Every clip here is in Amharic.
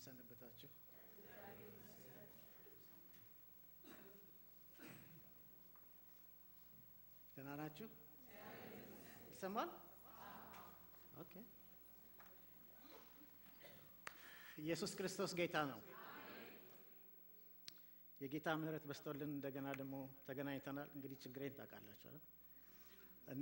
ሰነበታችሁ? ደህና ናችሁ? ይሰማል? ኦኬ። ኢየሱስ ክርስቶስ ጌታ ነው። የጌታ ምሕረት በስቶልን እንደገና ደግሞ ተገናኝተናል። እንግዲህ ችግሬን ታውቃላችሁ አይደል? እና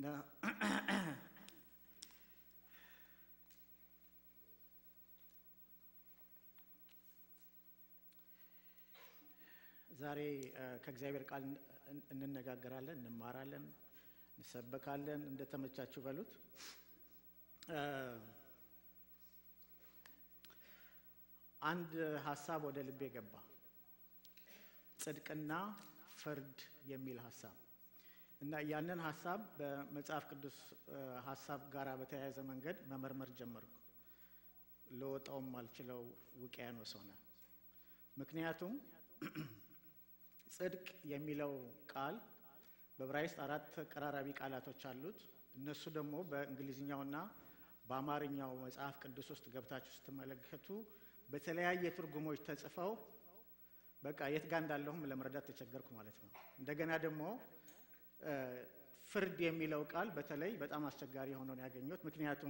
ዛሬ ከእግዚአብሔር ቃል እንነጋገራለን፣ እንማራለን፣ እንሰበካለን። እንደተመቻችሁ በሉት። አንድ ሀሳብ ወደ ልቤ ገባ። ጽድቅና ፍርድ የሚል ሀሳብ እና ያንን ሀሳብ በመጽሐፍ ቅዱስ ሀሳብ ጋር በተያያዘ መንገድ መመርመር ጀመርኩ። ለወጣውም አልችለው ውቅያኖስ ሆነ። ምክንያቱም ጽድቅ የሚለው ቃል በዕብራይስጥ አራት ተቀራራቢ ቃላቶች አሉት። እነሱ ደግሞ በእንግሊዝኛውና በአማርኛው መጽሐፍ ቅዱስ ውስጥ ገብታችሁ ስትመለከቱ በተለያየ ትርጉሞች ተጽፈው በቃ የት ጋር እንዳለሁም ለመረዳት ተቸገርኩ ማለት ነው። እንደገና ደግሞ ፍርድ የሚለው ቃል በተለይ በጣም አስቸጋሪ ሆኖ ነው ያገኘሁት። ምክንያቱም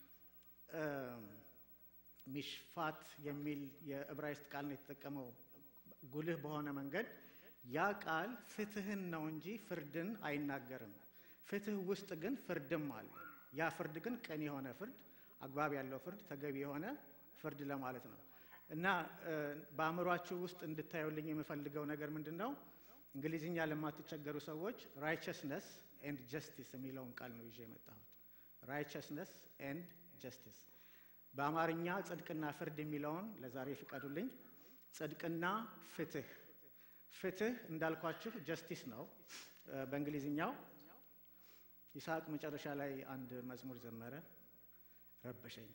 ሚሽፋት የሚል የዕብራይስጥ ቃል ነው የተጠቀመው ጉልህ በሆነ መንገድ ያ ቃል ፍትህን ነው እንጂ ፍርድን አይናገርም። ፍትህ ውስጥ ግን ፍርድም አለ። ያ ፍርድ ግን ቅን የሆነ ፍርድ፣ አግባብ ያለው ፍርድ፣ ተገቢ የሆነ ፍርድ ለማለት ነው እና በአእምሯችሁ ውስጥ እንድታዩልኝ የምፈልገው ነገር ምንድን ነው? እንግሊዝኛ ለማትቸገሩ ሰዎች ራይቸስነስ ኤንድ ጀስቲስ የሚለውን ቃል ነው ይዤ የመጣሁት። ራይቸስነስ ኤንድ ጀስቲስ በአማርኛ ጽድቅና ፍርድ የሚለውን ለዛሬ ፍቀዱልኝ። ጽድቅና ፍትህ ፍትህ እንዳልኳችሁ ጀስቲስ ነው በእንግሊዝኛው። ይስሐቅ መጨረሻ ላይ አንድ መዝሙር ዘመረ፣ ረበሸኝ።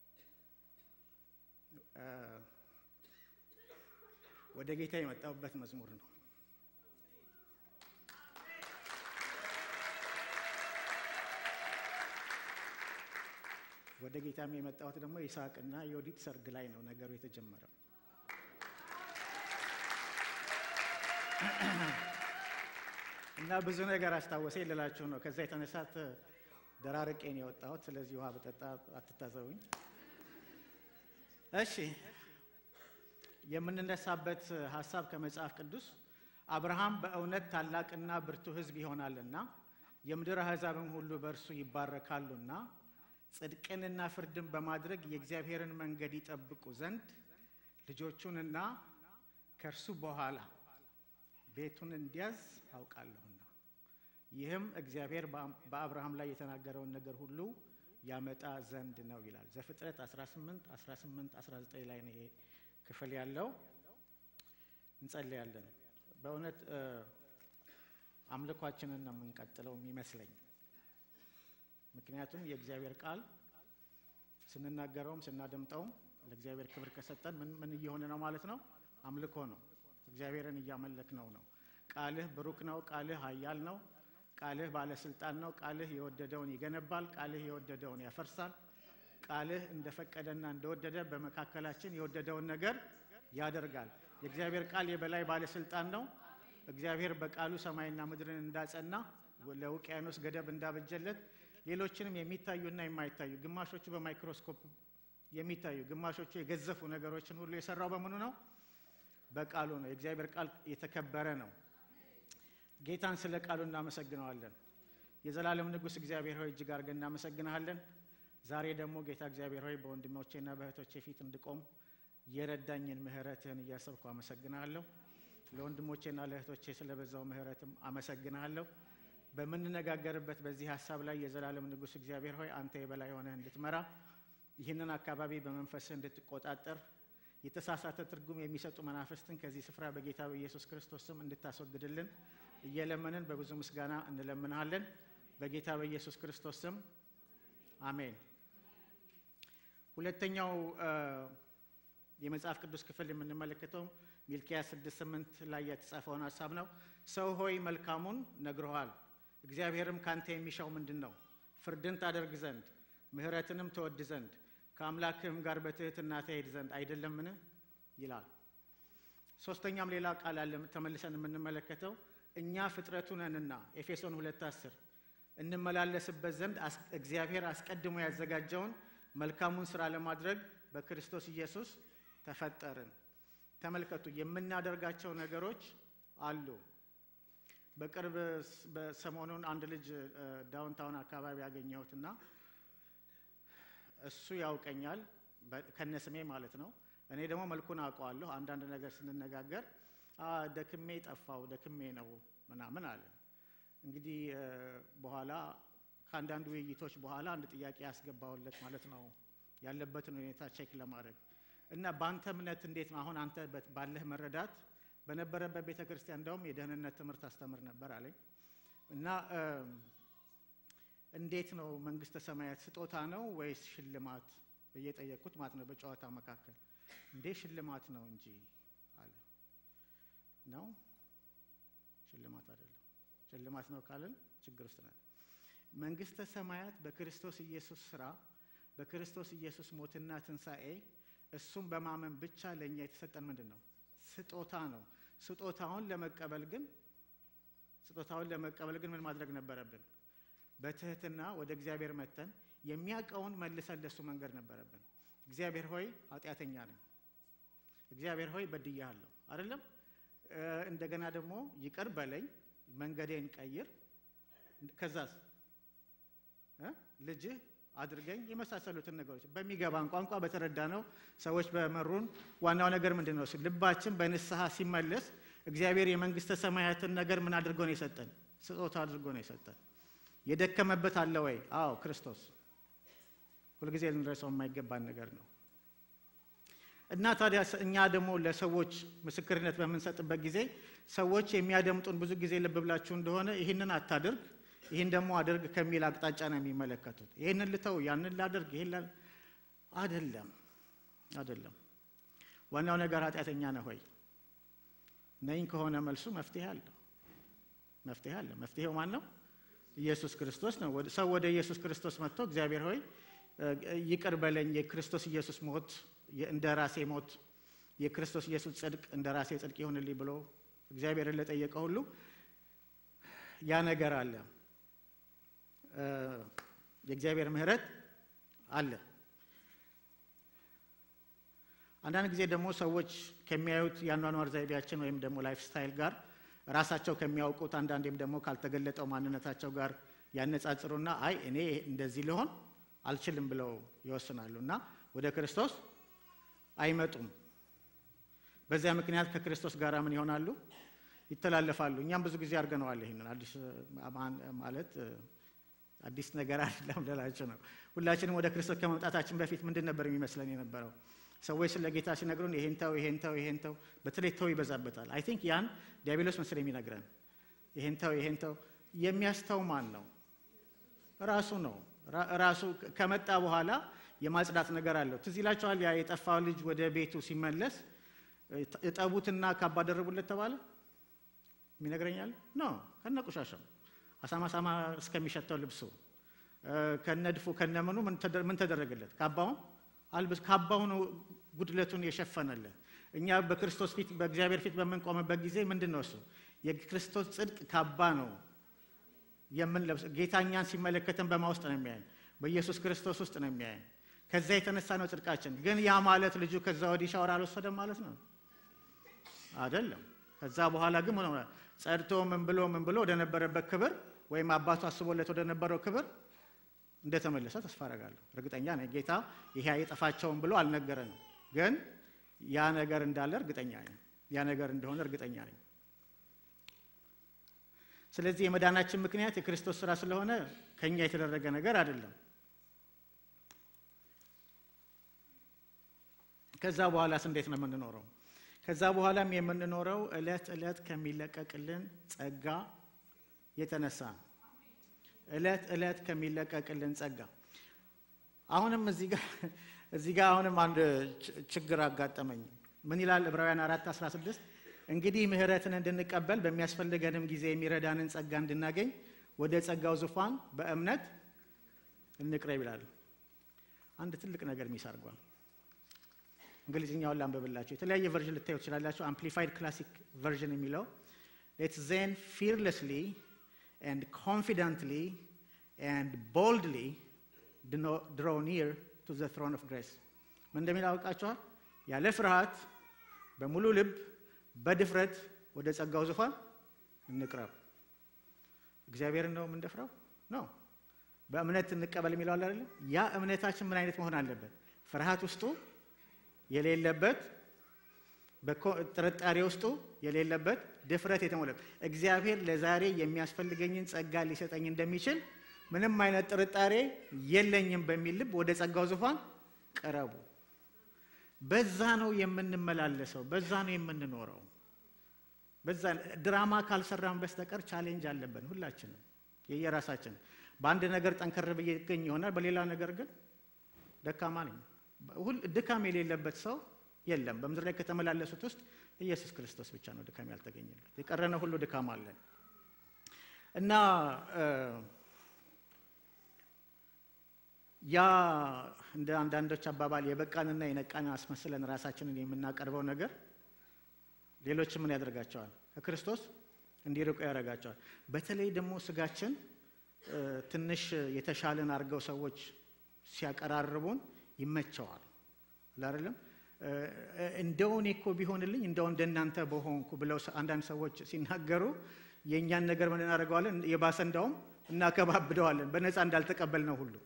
ወደ ጌታ የመጣሁበት መዝሙር ነው። ወደ ጌታም የመጣሁት ደግሞ ይስሐቅና የወዲት ሰርግ ላይ ነው ነገሩ የተጀመረው። እና ብዙ ነገር አስታወሰኝ ልላችሁ ነው። ከዛ የተነሳት ደራርቄን የወጣሁት። ስለዚህ ውሃ በጠጣ አትታዘቡኝ። እሺ፣ የምንነሳበት ሀሳብ ከመጽሐፍ ቅዱስ አብርሃም በእውነት ታላቅና ብርቱ ሕዝብ ይሆናልና የምድር አሕዛብም ሁሉ በእርሱ ይባረካሉና ጽድቅንና ፍርድን በማድረግ የእግዚአብሔርን መንገድ ይጠብቁ ዘንድ ልጆቹንና ከእርሱ በኋላ ቤቱን እንዲያዝ አውቃለሁና ይህም እግዚአብሔር በአብርሃም ላይ የተናገረውን ነገር ሁሉ ያመጣ ዘንድ ነው ይላል። ዘፍጥረት 18 18 19 ላይ ነው ይሄ ክፍል ያለው። እንጸልያለን። በእውነት አምልኳችንን ነው የምንቀጥለው የሚመስለኝ። ምክንያቱም የእግዚአብሔር ቃል ስንናገረውም ስናደምጠውም ለእግዚአብሔር ክብር ከሰጠን ምን ምን እየሆነ ነው ማለት ነው? አምልኮ ነው። እግዚአብሔርን እያመለክ ነው ነው። ቃልህ ብሩክ ነው። ቃልህ ኃያል ነው። ቃልህ ባለስልጣን ነው። ቃልህ የወደደውን ይገነባል። ቃልህ የወደደውን ያፈርሳል። ቃልህ እንደፈቀደና እንደወደደ በመካከላችን የወደደውን ነገር ያደርጋል። የእግዚአብሔር ቃል የበላይ ባለስልጣን ነው። እግዚአብሔር በቃሉ ሰማይና ምድርን እንዳጸና ለውቅያኖስ ገደብ እንዳበጀለት ሌሎችንም የሚታዩና የማይታዩ ግማሾቹ በማይክሮስኮፕ የሚታዩ ግማሾቹ የገዘፉ ነገሮችን ሁሉ የሰራው በምኑ ነው? በቃሉ ነው። የእግዚአብሔር ቃል የተከበረ ነው። ጌታን ስለ ቃሉ እናመሰግነዋለን። የዘላለም ንጉሥ እግዚአብሔር ሆይ እጅግ አድርገን እናመሰግንሃለን። ዛሬ ደግሞ ጌታ እግዚአብሔር ሆይ በወንድሞቼና በእህቶቼ ፊት እንድቆም የረዳኝን ምሕረትህን እያሰብኩ አመሰግንሃለሁ። ለወንድሞቼና ለእህቶቼ ስለበዛው ምሕረትም አመሰግንሃለሁ። በምንነጋገርበት በዚህ ሀሳብ ላይ የዘላለም ንጉሥ እግዚአብሔር ሆይ አንተ የበላይ ሆነህ እንድትመራ ይህንን አካባቢ በመንፈስህ እንድትቆጣጠር የተሳሳተ ትርጉም የሚሰጡ መናፍስትን ከዚህ ስፍራ በጌታ በኢየሱስ ክርስቶስ ስም እንድታስወግድልን እየለመንን በብዙ ምስጋና እንለምንሃለን። በጌታ በኢየሱስ ክርስቶስ ስም አሜን። ሁለተኛው የመጽሐፍ ቅዱስ ክፍል የምንመለከተው ሚልኪያስ 6፥8 ላይ የተጻፈውን ሀሳብ ነው። ሰው ሆይ መልካሙን ነግሮሃል፣ እግዚአብሔርም ካንተ የሚሻው ምንድን ነው? ፍርድን ታደርግ ዘንድ ምሕረትንም ትወድ ዘንድ ከአምላክህም ጋር በትህትና ትሄድ ዘንድ አይደለምን ይላል። ሶስተኛም ሌላ ቃል አለ ተመልሰን የምንመለከተው እኛ ፍጥረቱ ነንና ኤፌሶን ሁለት አስር እንመላለስበት ዘንድ እግዚአብሔር አስቀድሞ ያዘጋጀውን መልካሙን ስራ ለማድረግ በክርስቶስ ኢየሱስ ተፈጠርን። ተመልከቱ፣ የምናደርጋቸው ነገሮች አሉ። በቅርብ በሰሞኑን አንድ ልጅ ዳውንታውን አካባቢ ያገኘሁትና እሱ ያውቀኛል ከነስሜ ማለት ነው። እኔ ደግሞ መልኩን አውቀዋለሁ። አንዳንድ ነገር ስንነጋገር ደክሜ ጠፋው ደክሜ ነው ምናምን አለ። እንግዲህ በኋላ ከአንዳንድ ውይይቶች በኋላ አንድ ጥያቄ ያስገባውለት ማለት ነው ያለበትን ሁኔታ ቼክ ለማድረግ እና በአንተ እምነት እንዴት ነው አሁን አንተ ባለህ መረዳት በነበረበት ቤተ ክርስቲያን እንደውም የደህንነት ትምህርት አስተምር ነበር አለኝ እና እንዴት ነው መንግስተ ሰማያት ስጦታ ነው ወይስ ሽልማት ብዬ ጠየቅኩት ማለት ነው በጨዋታ መካከል እንዴ ሽልማት ነው እንጂ አለ ነው ሽልማት አይደለም ሽልማት ነው ካልን ችግር ውስጥ ነን መንግስተ ሰማያት በክርስቶስ ኢየሱስ ስራ በክርስቶስ ኢየሱስ ሞትና ትንሣኤ እሱም በማመን ብቻ ለእኛ የተሰጠን ምንድን ነው ስጦታ ነው ስጦታውን ለመቀበል ግን ስጦታውን ለመቀበል ግን ምን ማድረግ ነበረብን በትህትና ወደ እግዚአብሔር መተን የሚያውቀውን መልሰን ለሱ መንገድ ነበረብን እግዚአብሔር ሆይ ኃጢአተኛ ነኝ እግዚአብሔር ሆይ በድያለሁ አይደለም እንደገና ደግሞ ይቅር በለኝ መንገዴን ቀይር ከዛስ ልጅህ አድርገኝ የመሳሰሉትን ነገሮች በሚገባን ቋንቋ በተረዳ ነው ሰዎች በመሩን ዋናው ነገር ምንድን ነው ልባችን በንስሐ ሲመለስ እግዚአብሔር የመንግስተ ሰማያትን ነገር ምን አድርጎ ነው የሰጠን ስጦታ አድርጎ ነው የሰጠን የደከመበት አለ ወይ አዎ ክርስቶስ ሁልጊዜ ልንረሳው የማይገባን ነገር ነው እና ታዲያ እኛ ደግሞ ለሰዎች ምስክርነት በምንሰጥበት ጊዜ ሰዎች የሚያደምጡን ብዙ ጊዜ ልብ ብላችሁ እንደሆነ ይህንን አታድርግ ይህን ደግሞ አድርግ ከሚል አቅጣጫ ነው የሚመለከቱት ይህንን ልተው ያንን ላድርግ ይህን አደለም አደለም ዋናው ነገር ኃጢአተኛ ነህ ሆይ ነኝ ከሆነ መልሱ መፍትሄ አለ መፍትሄ አለ መፍትሄው ማን ነው ኢየሱስ ክርስቶስ ነው ሰው ወደ ኢየሱስ ክርስቶስ መጥቶ እግዚአብሔር ሆይ ይቅር በለኝ የክርስቶስ ኢየሱስ ሞት እንደ ራሴ ሞት የክርስቶስ ኢየሱስ ጽድቅ እንደ ራሴ ጽድቅ ይሆንልኝ ብሎ እግዚአብሔርን ለጠየቀ ሁሉ ያ ነገር አለ የእግዚአብሔር ምህረት አለ አንዳንድ ጊዜ ደግሞ ሰዎች ከሚያዩት የአኗኗር ዘይቤያችን ወይም ደግሞ ላይፍ ስታይል ጋር ራሳቸው ከሚያውቁት አንዳንዴም ደግሞ ካልተገለጠው ማንነታቸው ጋር ያነጻጽሩና አይ እኔ እንደዚህ ልሆን አልችልም ብለው ይወስናሉ እና ወደ ክርስቶስ አይመጡም በዚያ ምክንያት ከክርስቶስ ጋር ምን ይሆናሉ ይተላለፋሉ እኛም ብዙ ጊዜ አድርገነዋል ይህንን አዲስ ማለት አዲስ ነገር አይደለም ልላችሁ ነው ሁላችንም ወደ ክርስቶስ ከመምጣታችን በፊት ምንድን ነበር የሚመስለን የነበረው ሰዎች ስለ ጌታ ሲነግሩን ይሄን ተው ይሄን ተው ይሄን ተው በተለይ ተው ይበዛበታል አይ ቲንክ ያን ዲያብሎስ መስል የሚነግረን ይሄን ተው ይሄን ተው የሚያስተው ማን ነው ራሱ ነው ራሱ ከመጣ በኋላ የማጽዳት ነገር አለው ትዝ ይላችኋል ያ የጠፋው ልጅ ወደ ቤቱ ሲመለስ እጠቡትና ካባ ደረቡለት ተባለ የሚነግረኛል ኖ ከነ ቁሻሻው አሳማ ሳማ እስከሚሸተው ልብሱ ከነድፉ ከነምኑ ምን ተደረገለት ካባውን አልብስ ካባውን ጉድለቱን የሸፈነለት እኛ በክርስቶስ ፊት በእግዚአብሔር ፊት በምንቆምበት ጊዜ ምንድን ነው እሱ የክርስቶስ ጽድቅ ካባ ነው የምንለብስ ጌታ እኛን ሲመለከተን በማ ውስጥ ነው የሚያየን በኢየሱስ ክርስቶስ ውስጥ ነው የሚያየን ከዛ የተነሳ ነው ጽድቃችን ግን ያ ማለት ልጁ ከዛ ወዲህ ሻወር አልወሰደም ማለት ነው አይደለም ከዛ በኋላ ግን ምን ሆነ ጸድቶ ምን ብሎ ምን ብሎ ወደ ነበረበት ክብር ወይም አባቱ አስቦለት ወደ ነበረው ክብር እንደተመለሰ ተስፋ አደርጋለሁ እርግጠኛ ነኝ ጌታ ይሄ አይጠፋቸውም ብሎ አልነገረንም ግን ያ ነገር እንዳለ እርግጠኛ ነኝ ያ ነገር እንደሆነ እርግጠኛ ነኝ ስለዚህ የመዳናችን ምክንያት የክርስቶስ ስራ ስለሆነ ከኛ የተደረገ ነገር አይደለም ከዛ በኋላስ እንዴት ነው የምንኖረው ከዛ በኋላም የምንኖረው እለት እለት ከሚለቀቅልን ጸጋ የተነሳ ነው እለት እለት ከሚለቀቅልን ጸጋ አሁንም እዚህ ጋር አሁንም አንድ ችግር አጋጠመኝ ምን ይላል ዕብራውያን አራት 16 እንግዲህ ምህረትን እንድንቀበል በሚያስፈልገንም ጊዜ የሚረዳንን ጸጋ እንድናገኝ ወደ ጸጋው ዙፋን በእምነት እንቅረብ ይላል አንድ ትልቅ ነገር ሚስ አድርጓል። እንግሊዝኛውን ላንብብላችሁ። የተለያየ ቨርዥን ልታዩ ትችላላችሁ። አምፕሊፋይድ ክላሲክ ቨርዥን የሚለው ሌትስ ዜን ፊርለስሊ ኤንድ ኮንፊደንትሊ ኤንድ ቦልድሊ ድሮ ኒር ቱ ዘ ትሮን ኦፍ ግሬስ ምን እንደሚል አውቃችኋል? ያለ ፍርሃት በሙሉ ልብ በድፍረት ወደ ጸጋው ዙፋን እንቅረብ። እግዚአብሔርን ነው የምንደፍረው ነው። በእምነት እንቀበል የሚለው አለ አይደለም? ያ እምነታችን ምን አይነት መሆን አለበት? ፍርሃት ውስጡ የሌለበት፣ ጥርጣሬ ውስጡ የሌለበት፣ ድፍረት የተሞላበት እግዚአብሔር ለዛሬ የሚያስፈልገኝን ጸጋ ሊሰጠኝ እንደሚችል ምንም አይነት ጥርጣሬ የለኝም በሚል ልብ ወደ ጸጋው ዙፋን ቅረቡ። በዛ ነው የምንመላለሰው፣ በዛ ነው የምንኖረው። በዛ ድራማ ካልሰራን በስተቀር ቻሌንጅ አለብን ሁላችንም የየራሳችን። በአንድ ነገር ጠንከር ብዬ እገኝ ይሆናል፣ በሌላ ነገር ግን ደካማ ነኝ። ድካም የሌለበት ሰው የለም። በምድር ላይ ከተመላለሱት ውስጥ ኢየሱስ ክርስቶስ ብቻ ነው ድካም ያልተገኘለት። የቀረነ ሁሉ ድካም አለን እና ያ እንደ አንዳንዶች አባባል የበቃንና የነቃን አስመስለን ራሳችንን የምናቀርበው ነገር ሌሎች ምን ያደርጋቸዋል? ከክርስቶስ እንዲርቁ ያደርጋቸዋል። በተለይ ደግሞ ስጋችን ትንሽ የተሻለን አድርገው ሰዎች ሲያቀራርቡን ይመቸዋል። አይደለም እንደው እኔ እኮ ቢሆንልኝ እንደው እንደናንተ በሆንኩ ብለው አንዳንድ ሰዎች ሲናገሩ የእኛን ነገር ምን እናደርገዋለን? የባሰ እንዳውም እናከባብደዋለን። በነፃ እንዳልተቀበል ነው ሁሉ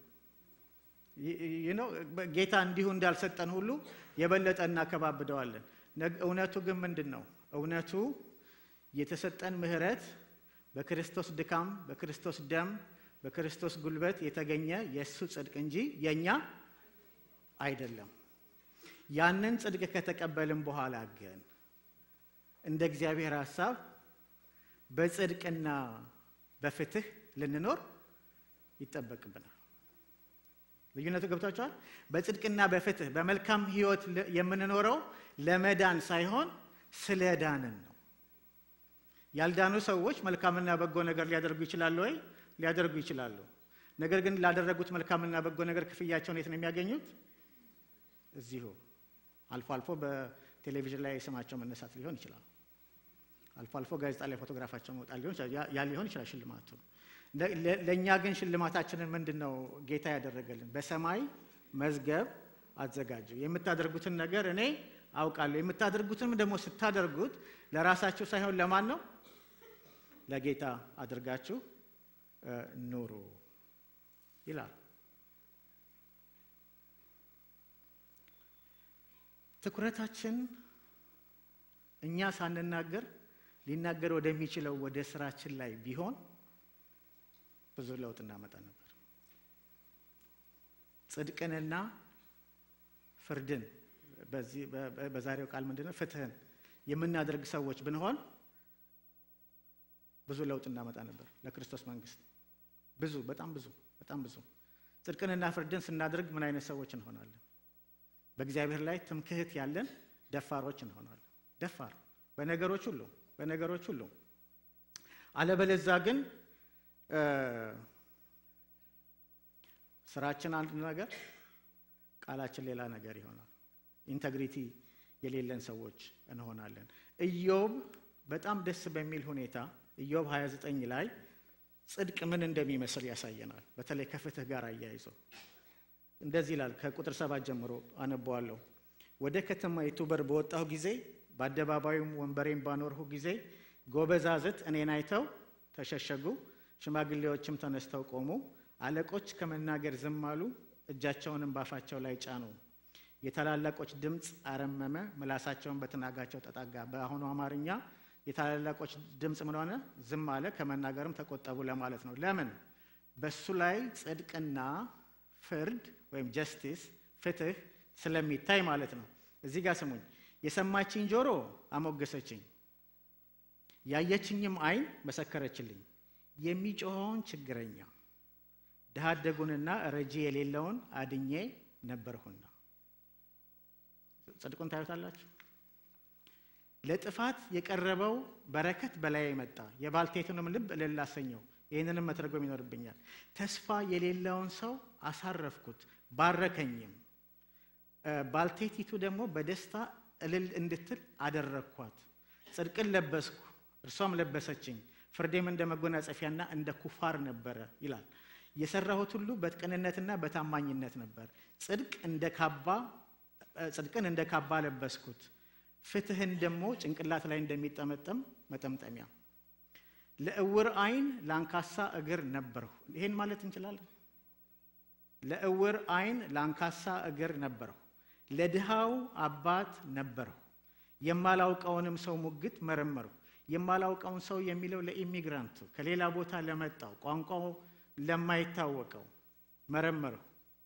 ጌታ እንዲሁ እንዳልሰጠን ሁሉ የበለጠ እናከባብደዋለን። እውነቱ ግን ምንድን ነው? እውነቱ የተሰጠን ምሕረት በክርስቶስ ድካም፣ በክርስቶስ ደም፣ በክርስቶስ ጉልበት የተገኘ የእሱ ጽድቅ እንጂ የእኛ አይደለም። ያንን ጽድቅ ከተቀበልን በኋላ ግን እንደ እግዚአብሔር ሐሳብ በጽድቅና በፍትህ ልንኖር ይጠበቅብናል። ልዩነቱ ገብቷቸዋል። በጽድቅና በፍትህ በመልካም ሕይወት የምንኖረው ለመዳን ሳይሆን ስለ ዳንን ነው። ያልዳኑ ሰዎች መልካምና በጎ ነገር ሊያደርጉ ይችላሉ ወይ? ሊያደርጉ ይችላሉ። ነገር ግን ላደረጉት መልካምና በጎ ነገር ክፍያቸውን የት ነው የሚያገኙት? እዚሁ። አልፎ አልፎ በቴሌቪዥን ላይ ስማቸው መነሳት ሊሆን ይችላል። አልፎ አልፎ ጋዜጣ ላይ ፎቶግራፋቸው መውጣት ሊሆን ይችላል። ያ ሊሆን ይችላል ሽልማቱ። ለእኛ ግን ሽልማታችንን ምንድን ነው ጌታ ያደረገልን? በሰማይ መዝገብ አዘጋጀው። የምታደርጉትን ነገር እኔ አውቃለሁ። የምታደርጉትንም ደግሞ ስታደርጉት ለራሳችሁ ሳይሆን ለማን ነው? ለጌታ አድርጋችሁ ኑሩ ይላል። ትኩረታችን እኛ ሳንናገር ሊናገር ወደሚችለው ወደ ስራችን ላይ ቢሆን ብዙ ለውጥ እናመጣ ነበር። ጽድቅንና ፍርድን በዛሬው ቃል ምንድነው ፍትህን የምናደርግ ሰዎች ብንሆን ብዙ ለውጥ እናመጣ ነበር ለክርስቶስ መንግስት። ብዙ በጣም ብዙ በጣም ብዙ ጽድቅንና ፍርድን ስናደርግ ምን አይነት ሰዎች እንሆናለን? በእግዚአብሔር ላይ ትምክህት ያለን ደፋሮች እንሆናለን። ደፋር በነገሮች ሁሉ በነገሮች ሁሉ አለበለዛ ግን ስራችን አንድ ነገር፣ ቃላችን ሌላ ነገር ይሆናል። ኢንተግሪቲ የሌለን ሰዎች እንሆናለን። ኢዮብ በጣም ደስ በሚል ሁኔታ ኢዮብ 29 ላይ ጽድቅ ምን እንደሚመስል ያሳየናል። በተለይ ከፍትህ ጋር አያይዞ እንደዚህ ይላል። ከቁጥር ሰባት ጀምሮ አነበዋለሁ። ወደ ከተማይቱ በር በወጣሁ ጊዜ በአደባባዩም ወንበሬን ባኖርሁ ጊዜ ጎበዛዝት እኔን አይተው ተሸሸጉ፣ ሽማግሌዎችም ተነስተው ቆሙ። አለቆች ከመናገር ዝም አሉ፣ እጃቸውንም ባፋቸው ላይ ጫኑ። የታላላቆች ድምፅ አረመመ፣ ምላሳቸውን በትናጋቸው ተጣጋ። በአሁኑ አማርኛ የታላላቆች ድምፅ ምን ሆነ? ዝም አለ፣ ከመናገርም ተቆጠቡ ለማለት ነው። ለምን? በሱ ላይ ጽድቅና ፍርድ ወይም ጀስቲስ ፍትህ ስለሚታይ ማለት ነው። እዚህ ጋር ስሙኝ። የሰማችኝ ጆሮ አሞገሰችኝ፣ ያየችኝም ዓይን መሰከረችልኝ። የሚጮኸውን ችግረኛ ድሃ አደጉንና ረጂ የሌለውን አድኜ ነበርሁና። ጽድቁን ታዩታላችሁ። ለጥፋት የቀረበው በረከት በላይ መጣ፣ የባልቴቱንም ልብ እልል አሰኘው። ይህንንም መተርጎም ይኖርብኛል። ተስፋ የሌለውን ሰው አሳረፍኩት፣ ባረከኝም። ባልቴቲቱ ደግሞ በደስታ እልል እንድትል አደረግኳት። ጽድቅን ለበስኩ፣ እርሷም ለበሰችኝ። ፍርዴም እንደ መጎናጸፊያና እንደ ኩፋር ነበረ ይላል። የሰራሁት ሁሉ በቅንነትና በታማኝነት ነበር። ጽድቅ እንደ ካባ ጽድቅን እንደ ካባ ለበስኩት፣ ፍትህን ደግሞ ጭንቅላት ላይ እንደሚጠመጠም መጠምጠሚያ። ለእውር ዓይን ለአንካሳ እግር ነበርሁ። ይሄን ማለት እንችላለን። ለእውር ዓይን ለአንካሳ እግር ነበርሁ፣ ለድሃው አባት ነበርሁ። የማላውቀውንም ሰው ሙግት መረመርሁ። የማላውቀውን ሰው የሚለው ለኢሚግራንቱ ከሌላ ቦታ ለመጣው ቋንቋው ለማይታወቀው መረመርሁ።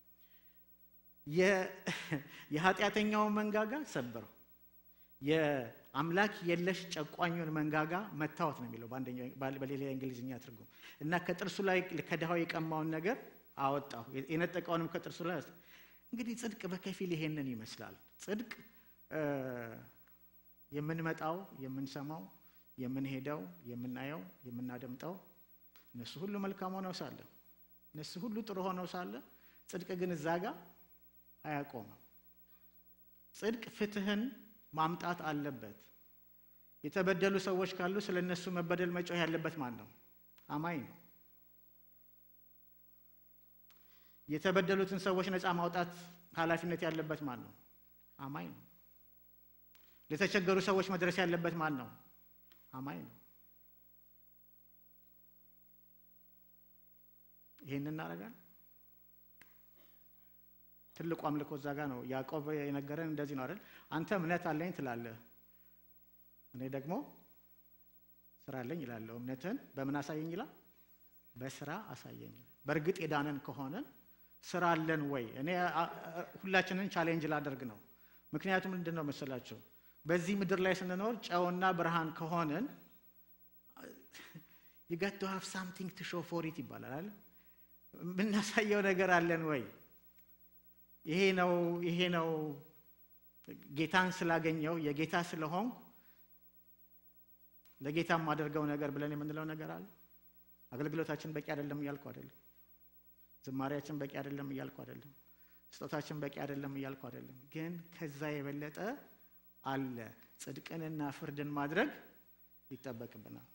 የኃጢአተኛውን መንጋጋ ሰበርሁ። የአምላክ የለሽ ጨቋኙን መንጋጋ መታወት ነው የሚለው በሌላ የእንግሊዝኛ ትርጉም እና ከጥርሱ ላይ ከድሃው የቀማውን ነገር አወጣሁ፣ የነጠቀውንም ከጥርሱ ላይ እንግዲህ ጽድቅ በከፊል ይሄንን ይመስላል። ጽድቅ የምንመጣው፣ የምንሰማው፣ የምንሄደው፣ የምናየው፣ የምናደምጠው እነሱ ሁሉ መልካም ሆነው ሳለ እነሱ ሁሉ ጥሩ ሆነው ሳለ ጽድቅ ግን እዛ ጋር አያቆምም። ጽድቅ ፍትህን ማምጣት አለበት። የተበደሉ ሰዎች ካሉ ስለ እነሱ መበደል መጮህ ያለበት ማን ነው? አማኝ ነው። የተበደሉትን ሰዎች ነፃ ማውጣት ኃላፊነት ያለበት ማን ነው? አማኝ ነው። ለተቸገሩ ሰዎች መድረስ ያለበት ማን ነው? አማኝ ነው። ይህን እናደርጋለን። ትልቁ አምልኮ እዛ ጋ ነው። ያዕቆብ የነገረን እንደዚህ ነው አይደል? አንተ እምነት አለኝ ትላለህ፣ እኔ ደግሞ ስራ አለኝ ይላለሁ። እምነትህን በምን አሳየኝ ይላል? በስራ አሳየኝ። በእርግጥ የዳነን ከሆነን ስራ አለን ወይ? እኔ ሁላችንን ቻሌንጅ ላደርግ ነው። ምክንያቱም ምንድን ነው መሰላቸው በዚህ ምድር ላይ ስንኖር ጨውና ብርሃን ከሆንን you got to have something to show for it ይባላል። የምናሳየው ነገር አለን ወይ? ይሄ ነው ይሄ ነው ጌታን ስላገኘው የጌታ ስለሆንኩ ለጌታ የማደርገው ነገር ብለን የምንለው ነገር አለ። አገልግሎታችን በቂ አይደለም እያልኩ አይደለም። ዝማሪያችን በቂ አይደለም እያልኩ አይደለም። ስጦታችን በቂ አይደለም እያልኩ አይደለም። ግን ከዛ የበለጠ አለ። ጽድቅንና ፍርድን ማድረግ ይጠበቅብናል።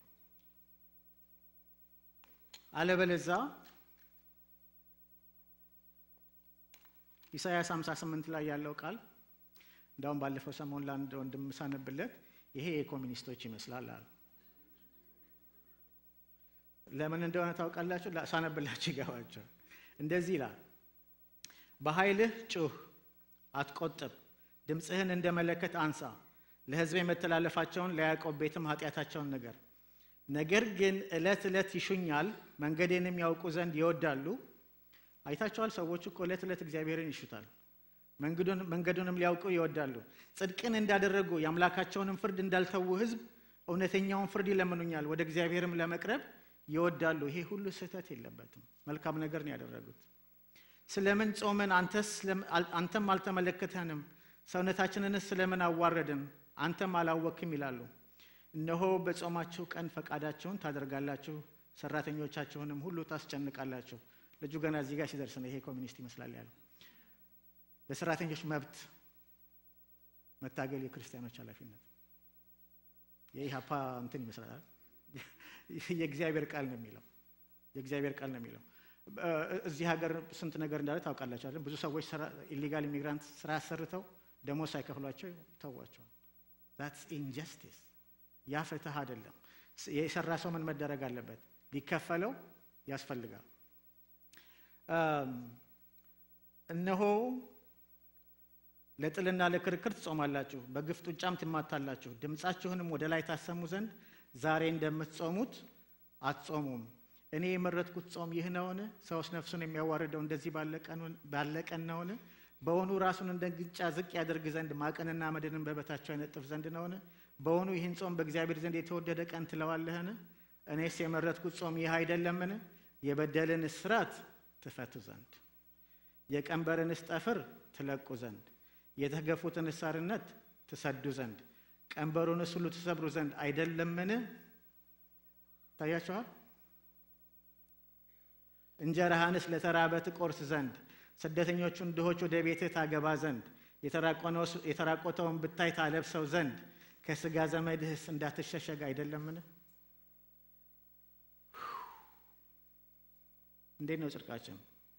አለበለዛ ኢሳያስ 58 ላይ ያለው ቃል እንዳውም ባለፈው ሰሞን ለአንድ ወንድም ሳነብለት ይሄ የኮሚኒስቶች ይመስላል አሉ። ለምን እንደሆነ ታውቃላችሁ? ሳነብላችሁ ይገባቸው። እንደዚህ ይላል፣ በኃይልህ ጩህ፣ አትቆጥብ፣ ድምፅህን እንደ መለከት አንሳ፣ ለሕዝቤ መተላለፋቸውን ለያዕቆብ ቤትም ኃጢአታቸውን ንገር። ነገር ግን ዕለት ዕለት ይሹኛል፣ መንገዴንም ያውቁ ዘንድ ይወዳሉ። አይታቸዋል። ሰዎች እኮ ዕለት ዕለት እግዚአብሔርን ይሹታል፣ መንገዱንም ሊያውቁ ይወዳሉ። ጽድቅን እንዳደረጉ የአምላካቸውንም ፍርድ እንዳልተዉ ሕዝብ እውነተኛውን ፍርድ ይለምኑኛል፣ ወደ እግዚአብሔርም ለመቅረብ ይወዳሉ። ይሄ ሁሉ ስህተት የለበትም። መልካም ነገር ነው ያደረጉት። ስለምን ጾምን? አንተም አልተመለከተንም፣ ሰውነታችንንስ ስለምን አዋረድን? አንተም አላወክም ይላሉ። እነሆ በጾማችሁ ቀን ፈቃዳችሁን ታደርጋላችሁ፣ ሰራተኞቻችሁንም ሁሉ ታስጨንቃላችሁ። ልጁ ገና እዚህ ጋር ሲደርስ ነው ይሄ ኮሚኒስት ይመስላል ያለው። ለሰራተኞች መብት መታገል የክርስቲያኖች ኃላፊነት የኢህአፓ እንትን ይመስላል። የእግዚአብሔር ቃል ነው የሚለው የእግዚአብሔር ቃል ነው የሚለው። እዚህ ሀገር ስንት ነገር እንዳለ ታውቃላችሁ። ብዙ ሰዎች ኢሊጋል ኢሚግራንት ስራ አሰርተው ደሞዝ ሳይከፍሏቸው ይተዋቸዋል። ዛትስ ኢንጀስቲስ። ያ ፍትህ አይደለም። የሰራ ሰው ምን መደረግ አለበት? ሊከፈለው ያስፈልጋል። እነሆ ለጥልና ለክርክር ትጾማላችሁ፣ በግፍ ጡጫም ትማታላችሁ። ድምፃችሁንም ወደ ላይ ታሰሙ ዘንድ ዛሬ እንደምትጾሙት አትጾሙም። እኔ የመረጥኩት ጾም ይህ ነውን? ሰውስ ነፍሱን የሚያዋርደው እንደዚህ ባለ ቀን ነውን? በውኑ ራሱን እንደ ግጫ ዝቅ ያደርግ ዘንድ ማቅንና አመድንም በበታቸው ያነጥፍ ዘንድ ነውን? በውኑ ይህን ጾም በእግዚአብሔር ዘንድ የተወደደ ቀን ትለዋለህን? እኔስ የመረጥኩት ጾም ይህ አይደለምን? የበደልን እስራት ትፈቱ ዘንድ የቀንበርንስ ጠፍር ትለቁ ዘንድ የተገፉትን እሳርነት ትሰዱ ዘንድ ቀንበሩንስ ሁሉ ትሰብሩ ዘንድ አይደለምን? ታያችኋል። እንጀራህንስ ለተራበ ትቆርስ ዘንድ ስደተኞቹን ድሆች ወደ ቤትህ ታገባ ዘንድ የተራቆተውን ብታይ ታለብሰው ዘንድ ከሥጋ ዘመድህስ እንዳትሸሸግ አይደለምን? እንዴት ነው ጽድቃችን?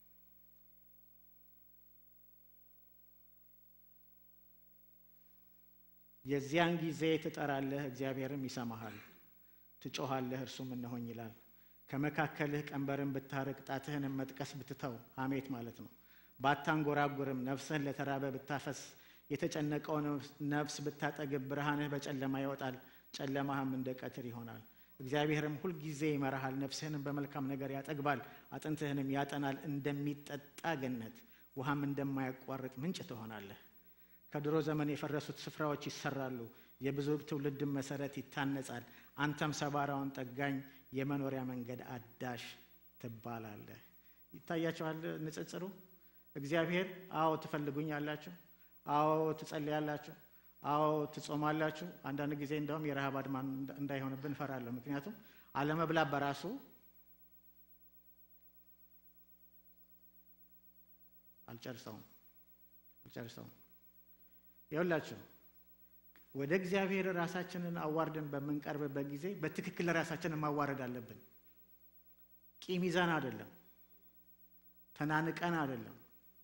የዚያን ጊዜ ትጠራለህ፣ እግዚአብሔርም ይሰማሃል። ትጮኻለህ፣ እርሱም እነሆኝ ይላል። ከመካከልህ ቀንበርን ብታርቅ ጣትህንም መጥቀስ ብትተው፣ ሐሜት ማለት ነው። ባታንጎራጉርም ነፍስህን ለተራበ ብታፈስ፣ የተጨነቀውን ነፍስ ብታጠግብ፣ ብርሃንህ በጨለማ ይወጣል፣ ጨለማህም እንደ ቀትር ይሆናል። እግዚአብሔርም ሁልጊዜ ይመራሃል፣ ነፍስህንም በመልካም ነገር ያጠግባል፣ አጥንትህንም ያጠናል። እንደሚጠጣ ገነት ውሃም እንደማያቋርጥ ምንጭ ትሆናለህ። ከድሮ ዘመን የፈረሱት ስፍራዎች ይሰራሉ፣ የብዙ ትውልድም መሰረት ይታነጻል። አንተም ሰባራውን ጠጋኝ የመኖሪያ መንገድ አዳሽ ትባላለህ። ይታያችኋል ንጽጽሩ። እግዚአብሔር አዎ ትፈልጉኛላችሁ፣ አዎ ትጸልያላችሁ፣ አዎ ትጾማላችሁ። አንዳንድ ጊዜ እንደውም የረሃብ አድማ እንዳይሆንብን እንፈራለሁ። ምክንያቱም አለመብላት በራሱ አልጨርሰውም አልጨርሰውም ይኸውላችሁ ወደ እግዚአብሔር ራሳችንን አዋርደን በምንቀርብበት ጊዜ በትክክል ራሳችንን ማዋረድ አለብን። ቂም ይዘን አይደለም፣ ተናንቀን አይደለም፣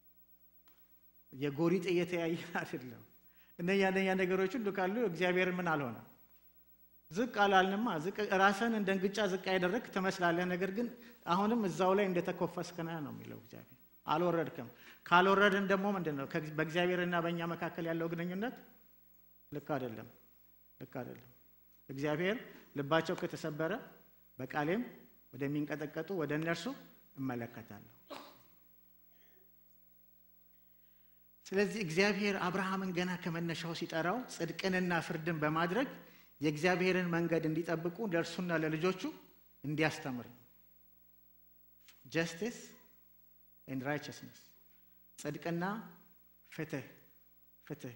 የጎሪጥ እየተያየን አይደለም። እነኛ እነኛ ነገሮች ሁሉ ካሉ እግዚአብሔር ምን አልሆነ ዝቅ አላልንማ። ራስን እንደ እንግጫ ዝቅ ያደረግ ትመስላለህ። ነገር ግን አሁንም እዛው ላይ እንደተኮፈስክ ነህ ነው የሚለው እግዚአብሔር። አልወረድክም። ካልወረድን ደግሞ ምንድን ነው በእግዚአብሔርና በእኛ መካከል ያለው ግንኙነት ልክ አይደለም፣ ልክ አይደለም። እግዚአብሔር ልባቸው ከተሰበረ በቃሌም ወደሚንቀጠቀጡ ወደ እነርሱ እመለከታለሁ። ስለዚህ እግዚአብሔር አብርሃምን ገና ከመነሻው ሲጠራው ጽድቅንና ፍርድን በማድረግ የእግዚአብሔርን መንገድ እንዲጠብቁ ለእርሱና ለልጆቹ እንዲያስተምር ጀስቲስ ኤንድ ራይቸስነስ ጽድቅና ፍትህ ፍትህ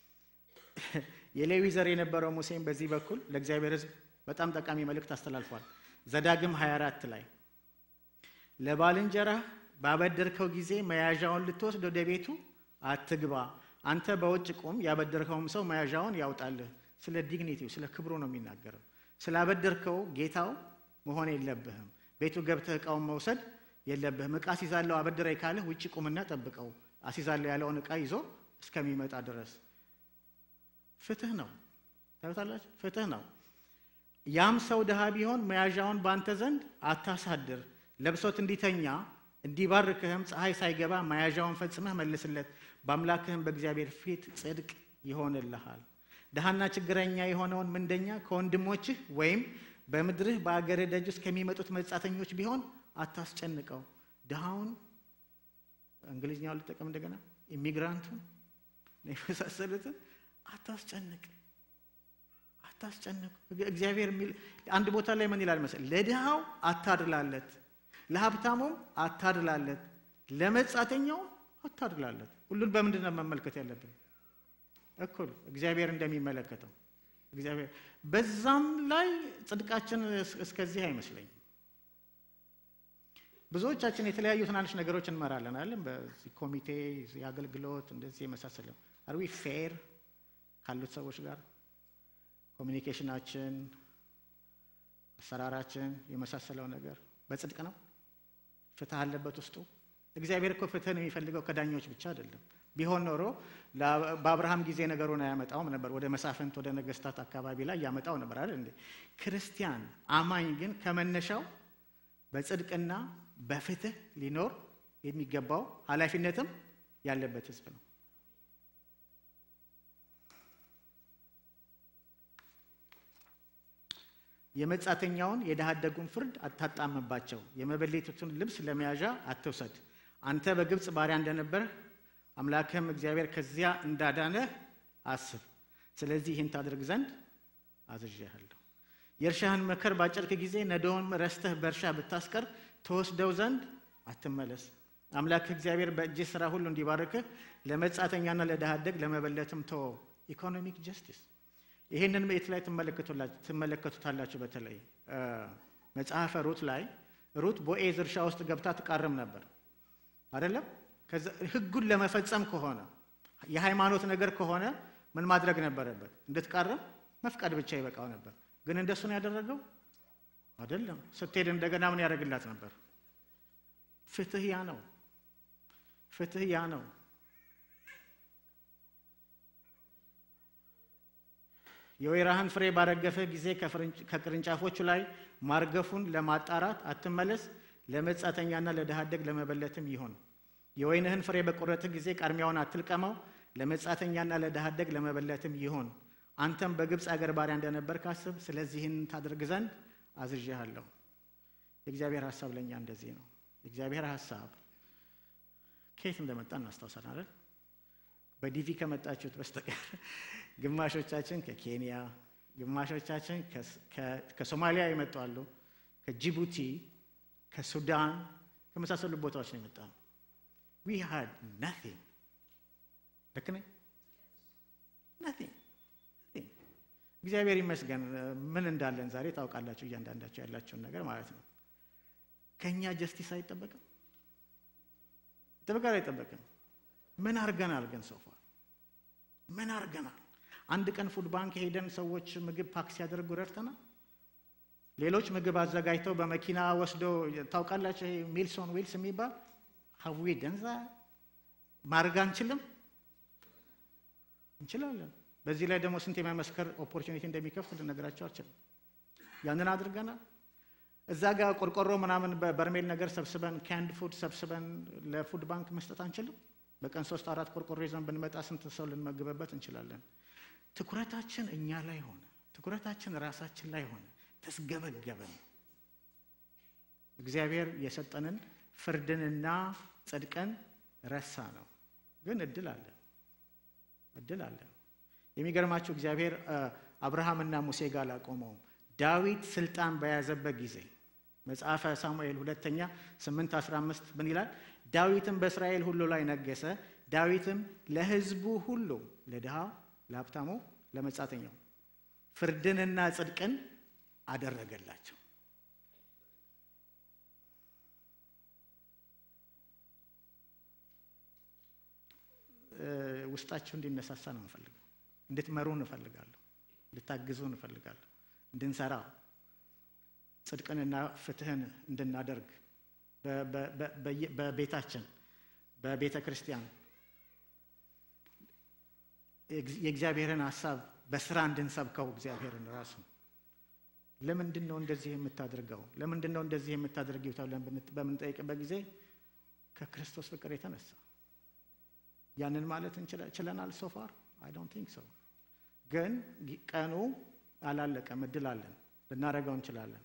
የሌዊ ዘር የነበረው ሙሴም በዚህ በኩል ለእግዚአብሔር ሕዝብ በጣም ጠቃሚ መልእክት አስተላልፏል። ዘዳግም 24 ላይ ለባልንጀራህ ባበደርከው ጊዜ መያዣውን ልትወስድ ወደ ቤቱ አትግባ፣ አንተ በውጭ ቁም፣ ያበደርከውም ሰው መያዣውን ያውጣልህ። ስለ ዲግኒቲው ስለ ክብሩ ነው የሚናገረው። ስላበደርከው ጌታው መሆን የለብህም። ቤቱ ገብተህ እቃውን መውሰድ የለብህም። እቃ አሲዛለሁ አበድረኝ ካለህ ውጭ ቁምና ጠብቀው፣ አሲዛለሁ ያለውን እቃ ይዞ እስከሚመጣ ድረስ ፍትህ ነው። ታዩታላችሁ፣ ፍትህ ነው። ያም ሰው ድሃ ቢሆን መያዣውን በአንተ ዘንድ አታሳድር፣ ለብሶት እንዲተኛ እንዲባርክህም ፀሐይ ሳይገባ መያዣውን ፈጽመህ መልስለት፣ በአምላክህም በእግዚአብሔር ፊት ጽድቅ ይሆንልሃል። ድሃና ችግረኛ የሆነውን ምንደኛ ከወንድሞችህ ወይም በምድርህ በአገርህ ደጅ ውስጥ ከሚመጡት መጻተኞች ቢሆን አታስጨንቀው። ድሃውን እንግሊዝኛውን ልጠቀም እንደገና ኢሚግራንቱን የመሳሰሉትን አታስጨንቅ አታስጨንቅ። እግዚአብሔር የሚል አንድ ቦታ ላይ ምን ይላል መሰለህ? ለድሃው አታድላለት፣ ለሀብታሙም አታድላለት፣ ለመጻተኛውም አታድላለት። ሁሉን በምንድን ነው መመልከት ያለብን? እኩል እግዚአብሔር እንደሚመለከተው እግዚአብሔር በዛም ላይ ጽድቃችን እስከዚህ አይመስለኝም። ብዙዎቻችን የተለያዩ ትናንሽ ነገሮች እንመራለን አለን በዚህ ኮሚቴ የአገልግሎት እንደዚህ የመሳሰለ አር ዊ ፌር ካሉት ሰዎች ጋር ኮሚኒኬሽናችን፣ አሰራራችን የመሳሰለው ነገር በጽድቅ ነው። ፍትህ አለበት ውስጡ። እግዚአብሔር እኮ ፍትህን የሚፈልገው ከዳኞች ብቻ አይደለም። ቢሆን ኖሮ በአብርሃም ጊዜ ነገሩን አያመጣውም ነበር። ወደ መሳፍንት ወደ ነገስታት አካባቢ ላይ ያመጣው ነበር አይደል እንዴ? ክርስቲያን አማኝ ግን ከመነሻው በጽድቅና በፍትህ ሊኖር የሚገባው ኃላፊነትም ያለበት ህዝብ ነው። የመጻተኛውን የድሃ አደጉን ፍርድ አታጣምባቸው። የመበለቲቱን ልብስ ለመያዣ አትውሰድ። አንተ በግብፅ ባሪያ እንደነበርህ አምላክህም እግዚአብሔር ከዚያ እንዳዳነህ አስብ። ስለዚህ ይህን ታድርግ ዘንድ አዝዤሃለሁ። የእርሻህን መከር ባጨድክ ጊዜ ነዶውን ረስተህ በእርሻ ብታስቀር ተወስደው ዘንድ አትመለስ። አምላክህ እግዚአብሔር በእጅህ ሥራ ሁሉ እንዲባርክህ ለመጻተኛና ለድሃ አደግ ለመበለትም ተወው። ኢኮኖሚክ ጀስቲስ ይህንን የት ላይ ትመለከቱታላችሁ? በተለይ መጽሐፈ ሩት ላይ ሩት ቦኤዝ እርሻ ውስጥ ገብታ ትቃርም ነበር አይደለም? ህጉን ለመፈጸም ከሆነ የሃይማኖት ነገር ከሆነ ምን ማድረግ ነበረበት? እንድትቃረም መፍቀድ ብቻ ይበቃው ነበር። ግን እንደሱ ነው ያደረገው አይደለም። ስትሄድ እንደገና ምን ያደርግላት ነበር? ፍትህ ያ ነው። ፍትህ ያ ነው። የወይራህን ፍሬ ባረገፍህ ጊዜ ከቅርንጫፎቹ ላይ ማርገፉን ለማጣራት አትመለስ። ለመጻተኛና ለድሃ አደግ ለመበለትም ይሁን። የወይንህን ፍሬ በቆረጥህ ጊዜ ቃርሚያውን አትልቀመው። ለመጻተኛና ለድሃ አደግ ለመበለትም ይሁን። አንተም በግብፅ አገር ባሪያ እንደነበር ካስብ። ስለዚህን ታደርግ ዘንድ አዝዤሃለሁ። የእግዚአብሔር ሀሳብ ለእኛ እንደዚህ ነው። የእግዚአብሔር ሀሳብ ከየት እንደመጣ እናስታውሳለን አይደል? በዲቪ ከመጣችሁት በስተቀር ግማሾቻችን ከኬንያ፣ ግማሾቻችን ከሶማሊያ የመጡ አሉ፣ ከጅቡቲ፣ ከሱዳን ከመሳሰሉ ቦታዎች ነው የመጣ ነው። ዊ ሃድ ናቲንግ ልክ ነኝ? ናቲንግ እግዚአብሔር ይመስገን ምን እንዳለን ዛሬ ታውቃላችሁ፣ እያንዳንዳቸው ያላቸውን ነገር ማለት ነው። ከእኛ ጀስቲስ አይጠበቅም፣ ይጠበቃል አይጠበቅም? ምን አርገናል ግን ሶፋ ምን አርገናል? አንድ ቀን ፉድ ባንክ ሄደን ሰዎች ምግብ ፓክ ሲያደርጉ ረድተናል። ሌሎች ምግብ አዘጋጅተው በመኪና ወስዶ ታውቃላችሁ፣ ይሄ ሚልሶን ዊልስ የሚባል ሀዊ ደንዛ ማድረግ አንችልም? እንችላለን። በዚህ ላይ ደግሞ ስንት የመመስከር ኦፖርቹኒቲ እንደሚከፍት ልነግራቸው አልችልም። ያንን አድርገናል። እዛ ጋር ቆርቆሮ ምናምን በበርሜል ነገር ሰብስበን ካንድ ፉድ ሰብስበን ለፉድ ባንክ መስጠት አንችልም? በቀን ሶስት አራት ቆርቆሮ ይዘን ብንመጣ ስንት ሰው ልንመግበበት እንችላለን? ትኩረታችን እኛ ላይ ሆነ፣ ትኩረታችን ራሳችን ላይ ሆነ፣ ተስገበገበን። እግዚአብሔር የሰጠንን ፍርድንና ጽድቅን ረሳ ነው። ግን እድል አለ፣ እድል አለ። የሚገርማችሁ እግዚአብሔር አብርሃምና ሙሴ ጋር አላቆመውም። ዳዊት ስልጣን በያዘበት ጊዜ መጽሐፈ ሳሙኤል ሁለተኛ 8 15 ምን ይላል? ዳዊትም በእስራኤል ሁሉ ላይ ነገሰ። ዳዊትም ለሕዝቡ ሁሉ ለድሃው፣ ለሀብታሙ፣ ለመጻተኛው ፍርድንና ጽድቅን አደረገላቸው። ውስጣችሁ እንዲነሳሳ ነው እንፈልገው። እንድትመሩ እንፈልጋለሁ። እንድታግዙ እንፈልጋለሁ። እንድንሰራ ጽድቅንና ፍትህን እንድናደርግ በቤታችን በቤተ ክርስቲያን የእግዚአብሔርን ሀሳብ በስራ እንድንሰብከው እግዚአብሔርን ራሱ ለምንድን ነው እንደዚህ የምታደርገው? ለምንድን ነው እንደዚህ የምታደርጊው? ተብለን በምንጠይቅበት ጊዜ ከክርስቶስ ፍቅር የተነሳ ያንን ማለት ችለናል። ሶፋር አይ ዶንት ቲንክ ሶ። ግን ቀኑ አላለቀም። እድል አለን፣ ልናደርገው እንችላለን።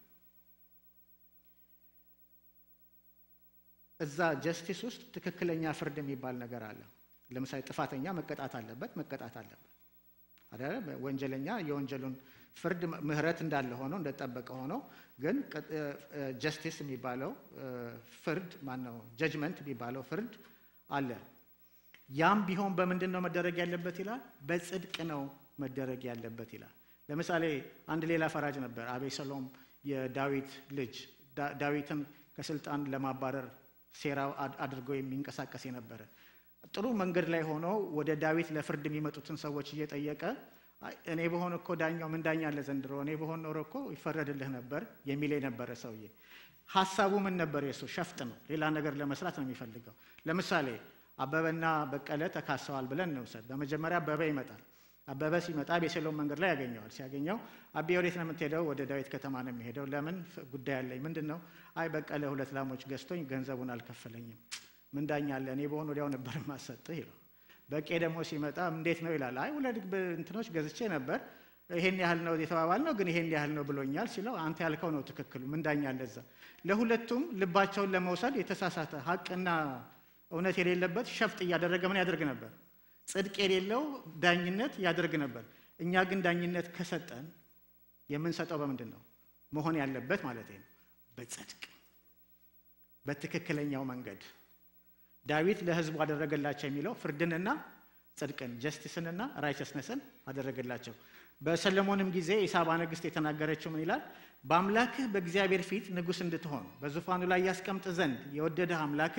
እዛ ጀስቲስ ውስጥ ትክክለኛ ፍርድ የሚባል ነገር አለ። ለምሳሌ ጥፋተኛ መቀጣት አለበት፣ መቀጣት አለበት አይደለ? ወንጀለኛ የወንጀሉን ፍርድ ምህረት እንዳለ ሆኖ እንደጠበቀ ሆኖ ግን ጀስቲስ የሚባለው ፍርድ ማነው ጀጅመንት የሚባለው ፍርድ አለ። ያም ቢሆን በምንድን ነው መደረግ ያለበት ይላል? በጽድቅ ነው መደረግ ያለበት ይላል። ለምሳሌ አንድ ሌላ ፈራጅ ነበር፣ አቤሰሎም የዳዊት ልጅ ዳዊትን ከስልጣን ለማባረር ሴራ አድርጎ የሚንቀሳቀስ የነበረ ጥሩ መንገድ ላይ ሆኖ ወደ ዳዊት ለፍርድ የሚመጡትን ሰዎች እየጠየቀ እኔ በሆን እኮ ዳኛው ምን ዳኛ አለ ዘንድሮ እኔ በሆን ኖሮ እኮ ይፈረድልህ ነበር የሚል የነበረ ሰውዬ ሀሳቡ ምን ነበር? የሱ ሸፍጥ ነው። ሌላ ነገር ለመስራት ነው የሚፈልገው። ለምሳሌ አበበና በቀለ ተካሰዋል ብለን እንውሰድ። በመጀመሪያ አበበ ይመጣል። አበበ ሲመጣ አቤሴሎም መንገድ ላይ ያገኘዋል። ሲያገኘው አቤ ወዴት ነው የምትሄደው? ወደ ዳዊት ከተማ ነው የሚሄደው። ለምን? ጉዳይ አለኝ። ምንድን ነው? አይ በቀለ ሁለት ላሞች ገዝቶኝ ገንዘቡን አልከፈለኝም። ምን ዳኛ አለ? እኔ በሆን ወዲያው ነበር ማሰጥህ ይለው። በቄ ደግሞ ሲመጣ እንዴት ነው ይላል። አይ ሁለት እንትኖች ገዝቼ ነበር ይሄን ያህል ነው የተባባል ነው ግን ይሄን ያህል ነው ብሎኛል ሲለው፣ አንተ ያልከው ነው ትክክሉ። ምን ዳኛ አለ እዛ? ለሁለቱም ልባቸውን ለመውሰድ የተሳሳተ ሀቅና እውነት የሌለበት ሸፍጥ እያደረገ ምን ያደርግ ነበር? ጽድቅ የሌለው ዳኝነት ያደርግ ነበር። እኛ ግን ዳኝነት ከሰጠን የምንሰጠው በምንድን ነው መሆን ያለበት ማለት ነው? በጽድቅ በትክክለኛው መንገድ ዳዊት ለሕዝቡ አደረገላቸው የሚለው ፍርድንና ጽድቅን ጀስቲስንና ራይቸስነስን አደረገላቸው። በሰለሞንም ጊዜ የሳባ ንግሥት የተናገረችው ምን ይላል? በአምላክህ በእግዚአብሔር ፊት ንጉሥ እንድትሆን በዙፋኑ ላይ ያስቀምጥ ዘንድ የወደደህ አምላክህ